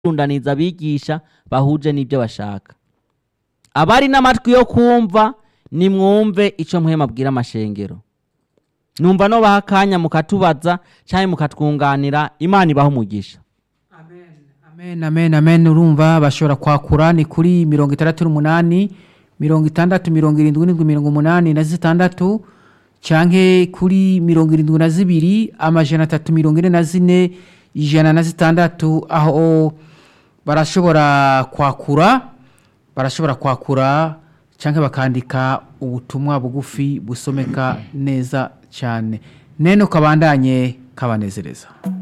kurundaniza abigisha bahuje n'ibyo bashaka abari n'amatwi yo kumva nimwumve icyo muhema abwira amashengero numva no baha akanya mukatubaza cyangwa mukatwunganira imana ibaha umugisha amen amen amen urumva bashobora kwakura ni kuri mirongo itandatu n'umunani mirongo itandatu mirongo irindwi n'indwi mirongo umunani na zitandatu canke kuri mirongo irindwi na zibiri amajana atatu mirongo ine na zine ijana na zitandatu aho barashobora kwakura barashobora kwakura canke bakandika ubutumwa bugufi busomeka neza cyane nene kabandanye kabanezereza